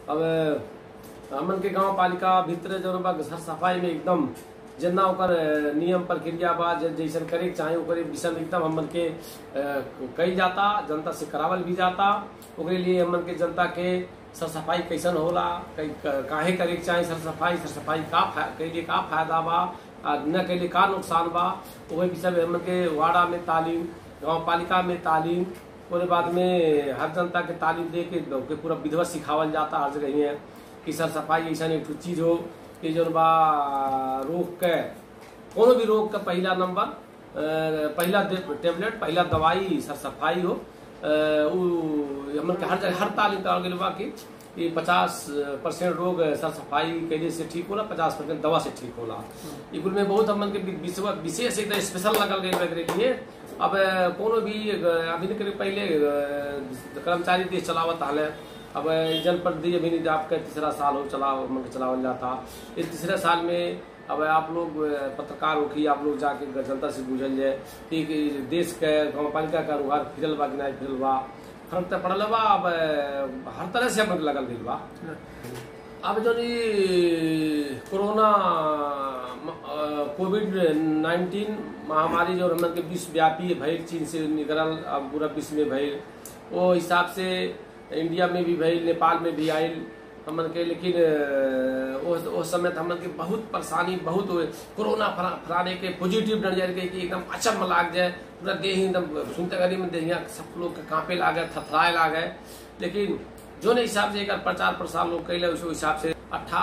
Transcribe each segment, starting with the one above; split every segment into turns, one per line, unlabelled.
अब हमन के गांव पालिका भीतर जो बा घर सफाई में एकदम जितना ओकर अ, नियम प्रक्रिया बा ज- जैसन करे के चाहे ओकरे विषय में एकदम हमन के अ, कई जाता जनता से करावल भी जाता ओकरे लिए हमन के जनता के सर सफाई कैसन होला कई क- काहे करे के चाहे सर सफाई सर सफाई का फा- कैले का फायदा बा आ न कैले का नुकसान बा ओहे विषय में हमन के वाड़ा में तालीम गांव पालिका में तालीम ओकरे बाद में हर जनता के तालीम दे के के पूरा विधवा सिखावल जाता हर जगह ही है कि सर सफाई ऐसा एक ठो चीज हो कि जौन बा रोग के कोनो भी रोग का पहला नंबर अ, पहला दे- टेबलेट पहला दवाई सर सफाई हो अ, उ हमन के हर जगह हर तालीम करावल गइल बा कि कि पचास परसेंट रोग सर सफाई कैले से ठीक होला पचास परसेंट दवा से ठीक होला ई कुल में बहुत हमन के विशेष विशेष एकदम स्पेशल लगल गइल बा एकरे लिए अब अ, कोनो भी अ, अभी के पहले अ, कर्मचारी देश चलावत हाले अब जनप्रतिनिधि अभी नहीं आपका तीसरा साल हो चला मन के चलावल जाता इस तीसरे साल में अब आप लोग अ, पत्रकार हो कि आप लोग जाके जनता से पूछल जाए कि कि देश के गाँव पालिका का रुहार फिरल बा कि नहीं फिरल बा फर्क तो पड़ल बा अब अ, हर तरह से हमन के लगल गइल बा अब जो ई कोरोना कोविड नाइन्टीन महामारी जो हमन के विश्वव्यापी भइल चीन से निकलल अब पूरा विश्व में भइल वो हिसाब से इंडिया में भी भइल नेपाल में भी आइल हमन के लेकिन अ, वो वो समय तो हमन के बहुत परेशानी बहुत हुए कोरोना फरा- फराने के पॉजिटिव नजर के कि एकदम अचम लाग जाए पूरा देह ही एकदम सुनते घड़ी में देहिया सब लोग के कांपे लागे थथराए लागे लेकिन जो ने हिसाब से एकर प्रचार प्रसार लोग कैले उस हिसाब से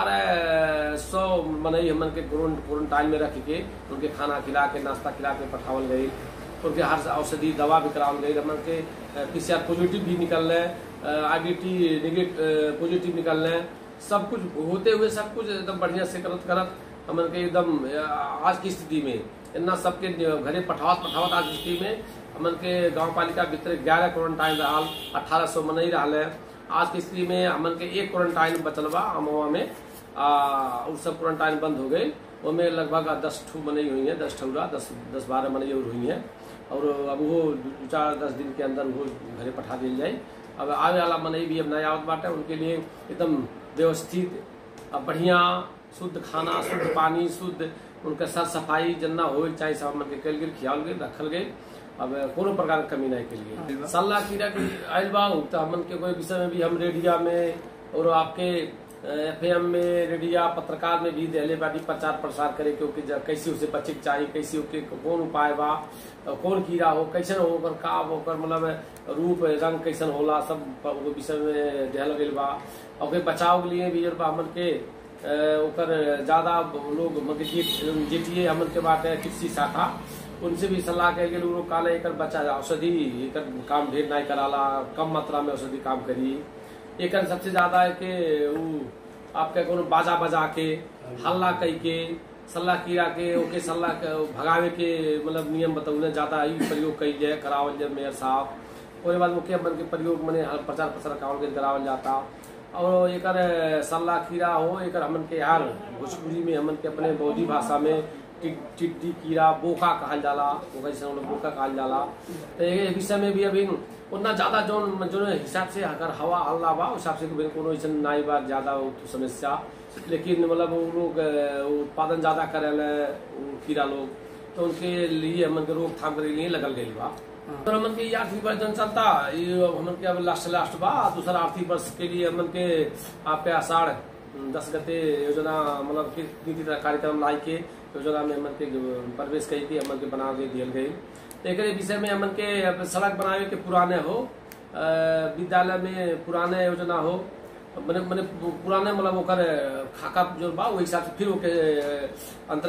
अठारह सौ मनई हमन के क्वारंटाइन में रख के उनके खाना खिला के नाश्ता खिला के पठावल गई उनके हर औषधि दवा भी करावल गई हमन के पीसीआर पॉजिटिव भी निकल रहे आईबीटी नेगेटिव पॉजिटिव निकल रहे सब कुछ होते हुए सब कुछ एकदम बढ़िया से करत करत हमन के एकदम अ, आज की स्थिति में इतना सबके घरे पठावत पठावत आज की स्थिति में हमन के गांव पालिका भीतर ग्यारह क्वारंटाइन रहल अठारह सौ मनई रहल है आज की स्थिति में हमन के एक क्वारंटाइन बचल बा अमवा में आ उ सब क्वारंटाइन बंद हो गई ओमे लगभग दस ठू मनई हुई है दस ठौरा दस दस बारह मनई और हुई है और अब वो दू चार दस दिन के अंदर वो घरे पठा दिल जाए अब आवे वाला मनई भी अब नया आवत बाटे उनके लिए एकदम व्यवस्थित अब बढ़िया शुद्ध खाना शुद्ध पानी शुद्ध उनका साफ सफाई जन्ना हो चाहे सब हमन के कल गेल खियाल गेल रखल गई अब कोनो प्रकार के कमी नहीं के लिए सल्ला कीड़ा के आयल बा तो हमन के कोई विषय में भी हम रेडिया में और आपके एफ में रेडिया पत्रकार में भी दिले बाटी प्रचार प्रसार करे के ओके ज- कैसे उसे बचे के चाहिए कैसे ओके कौन उपाय बा कौन कीड़ा हो कैसन हो ओकर का ओकर मतलब रूप रंग कैसन होला सब प- ओकर विषय में दिहल गइल बा ओके बचाव के लिए भी जब हमन के अ, ओकर ज्यादा लोग मतलब जे- जेठिए हमन के बाटे कृषि शाखा उनसे भी सलाह कहे गेल उ लोग काले एकर बच्चा औषधि एकर काम ढेर नहीं कराला कम मात्रा में औषधि काम करी एकर सबसे ज्यादा है कि उ आपके कोनो बाजा बजा के हल्ला कई के सल्ला कीड़ा के ओके सल्ला के भगावे के मतलब नियम बतौने ज्यादा ही प्रयोग कई जाए करावल जाए मेयर साहब ओके बाद मुख्य मन के प्रयोग मने हर प्रचार प्रसार कावल के करावल जाता और एकर सल्ला कीड़ा हो एकर हमन के यार भोजपुरी में हमन के अपने बौद्धी भाषा में टिक- टिड्डी कीड़ा बोका कहल जाला ओकर जैसे हम लोग बोका कहल जाला तो ये विषय में भी अभी उतना ज्यादा जो जो हिसाब से अगर हवा हल्ला बा उस हिसाब से कभी कोनो ऐसा नाई बा ज्यादा उ तो समस्या लेकिन मतलब वो लोग अ, उत्पादन ज्यादा करेले उ कीड़ा लोग तो उनके लिए हमन के रोकथाम करे लिए लगल गई बा तो हमन के ये आर्थिक वर्ष जन चलता ये हमन के अब लास्ट लास्ट बा दूसरा आर्थिक वर्ष के लिए हमन के आपके आषाढ़ दस गते योजना मतलब कि नीति तथा कार्यक्रम लाई के योजना में हमन के प्रवेश कई के हमन के बना के दियल गई तो एक विषय में हमन के अब सड़क बनावे के पुराने हो अ, विद्यालय में पुराने योजना हो मने मने पुराने मतलब ओकर खाका जो बा ओहि हिसाब से फिर ओके अंतर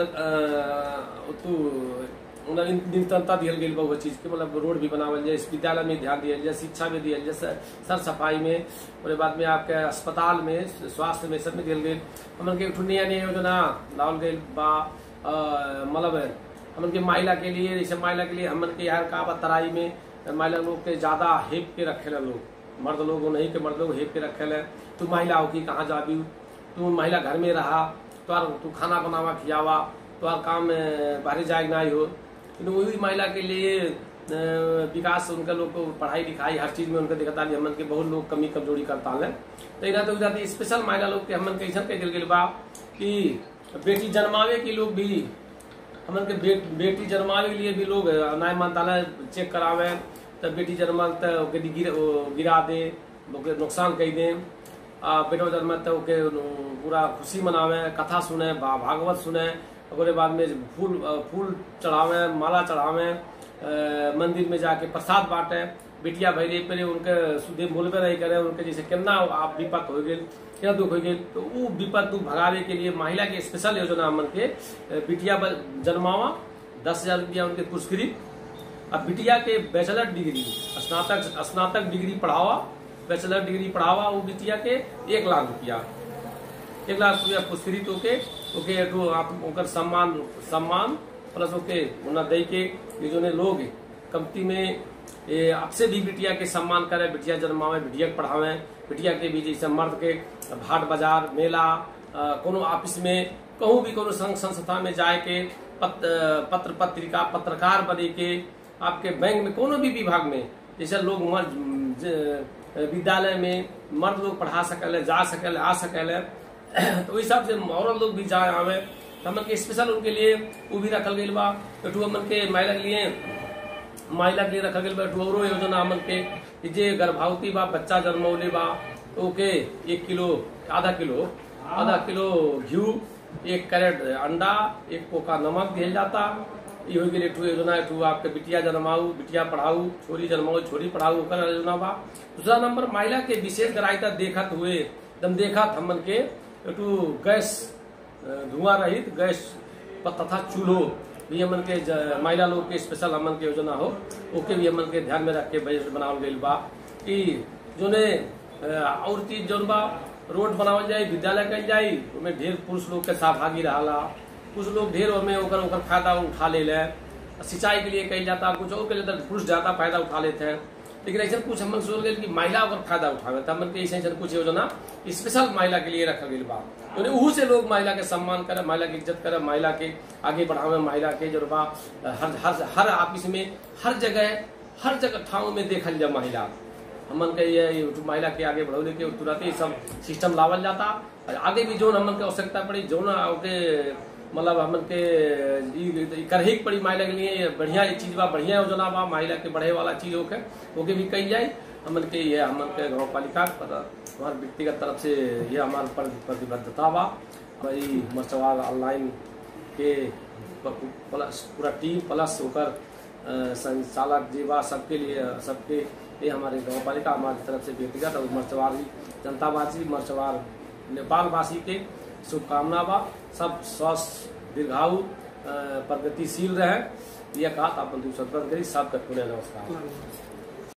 अ, तू मतलब इन- निरंतरता दियल गई बा वो चीज के मतलब रोड भी बनावल जाए इस विद्यालय में ध्यान दियल जाए शिक्षा में दियल जाए सर सर सफाई में और बाद में आपके अस्पताल में स्वास्थ्य में सब में दियल गई हमन के एक ठो नया नया योजना लावल गई बा अ, मतलब हमन के महिला के लिए जैसे महिला के लिए हमन के यार का बा तराई में महिला लोग के ज्यादा हेप के रखेला लोग मर्द लोग नहीं के मर्द लोग हेप के रखेला तू महिला हो कि कहाँ जाबी तू महिला घर में रहा तोर तू खाना बनावा खियावा तोर काम अ, बाहर जाए नहीं हो लेकिन वही महिला के लिए अ, विकास उनके लोग को पढ़ाई लिखाई हर चीज में उनके दिखता नहीं हमन के बहुत लोग कमी कमजोरी करता है तो इधर तो जाती स्पेशल महिला लोग के हमन के ऐसा कह दिल गेल बा कि बेटी जन्मावे के लोग भी हमन के बे, बेटी जन्मावे के लिए भी लोग न्याय मंत्रालय चेक करावे तब बेटी जन्मल तो ओके गिर, ओ, गिरा दे ओके नुकसान कह दे आ बेटो जन्म तो ओके पूरा खुशी मनावे कथा सुने भा- भागवत सुने ओकरे बाद में फूल फूल चढ़ावे माला चढ़ावे अ, मंदिर में जाके प्रसाद बांटे बिटिया भैरे पे उनके सुधे बोलबे नहीं करे उनके जैसे केना आप विपत हो गए क्या दुख हो गए तो वो विपत दुख भगावे के लिए महिला के स्पेशल योजना हमन के अ, बिटिया ब- जन्मावा दस हजार रुपया उनके पुरस्कृत अब बिटिया के बैचलर डिग्री स्नातक स्नातक डिग्री पढ़ावा बैचलर डिग्री पढ़ावा वो बिटिया के एक लाख रुपया एक लाख रुपया पुरस्कृत होके ओके एगो आप ओकर सम्मान सम्मान प्लस ओके उन्हें दे के ये जो ने लोग कंपनी में ये आपसे भी बिटिया के सम्मान करे बिटिया जन्मावे बिटिया के पढ़ावे बिटिया के भी जैसे मर्द के हाट बाजार मेला अ, कोनो ऑफिस में कहूँ भी कोनो संघ संस्था में जाए के पत, पत्र पत्रिका पत्रकार बने के आपके बैंक में कोनो भी विभाग में जैसे लोग मर्द- ज- विद्यालय में मर्द लोग पढ़ा सकल जा सकल आ सकल तो ओहि हिसाब से औरत लोग भी जाए आवे तो हमन के स्पेशल उनके लिए वो भी रखल गई बा एकठू हमन के महिला के लिए महिला के लिए रखल गई बा एकठू औरो योजना हमन के कि जे गर्भवती बा बच्चा जन्मौले बा तो ओके एक किलो आधा किलो आधा किलो घी एक कैरेट अंडा एक पोका नमक दिया जाता ये हो गेल एकठू योजना एकठू आपके बिटिया जन्माऊ बिटिया पढ़ाऊ छोरी जन्माऊ छोरी पढ़ाऊ ओकर योजना बा दूसरा नंबर महिला के विशेष ग्राह्यता देखत हुए एकदम देखत हमन के एकठू गैस अ, धुआं रहित गैस प- तथा चूल्हो भी हमन के ज- महिला लोग के स्पेशल हमन के योजना हो ओके भी हमन के ध्यान में रख के बजट बनावल गईल बा कि जोने अ, और चीज जौन बा रोड बनावल जाई विद्यालय कल जाई ओमे ढेर पुरुष लोग के सहभागी रहाला कुछ लोग ढेर ओमे ओकर ओकर फायदा उठा ले ले सिंचाई के लिए कल जाता कुछ और के लिए तो पुरुष ज्यादा फायदा उठा लेते हैं लेकिन ऐसा कुछ हमन सोच गए कि महिला ओकर फायदा उठावे तो हमन के ऐसे ऐसे कुछ योजना स्पेशल महिला के लिए रखल गई बा यानी उहू से लोग महिला के सम्मान करे महिला की इज्जत करे महिला के आगे बढ़ावे महिला के जो बा हर हर हर ऑफिस में हर जगह हर जगह ठाव में देखल जाए महिला हमन के ये ये महिला के आगे बढ़ौले के तुरंत ही सब सिस्टम लावल जाता और आगे भी जो हमन के आवश्यकता पड़ी जो ना ओके मतलब हमन के ई- ई करही के पड़ी महिला के लिए ये बढ़िया ये चीज बा बढ़िया योजना बा महिला के बढ़े वाला चीज होके ओके भी कही जाए हमन के ये हमन के गाँव पालिका पर हमारे व्यक्तिगत तरफ से ये हमारे पर प्रतिबद्धता बा भाई मर्चवाल ऑनलाइन के प- प्लस पूरा टीम प्लस ओकर अ, संचालक जी बा सबके लिए सबके ये हमारे गाँव पालिका हमारी तरफ से व्यक्तिगत और मर्चवार जनतावासी मर्चवार नेपाल वासी के शुभकामना बा सब स्वस्थ दीर्घायु अ, प्रगतिशील रहे यह कहा अपन दूसरा करी सबका पुण्य नमस्कार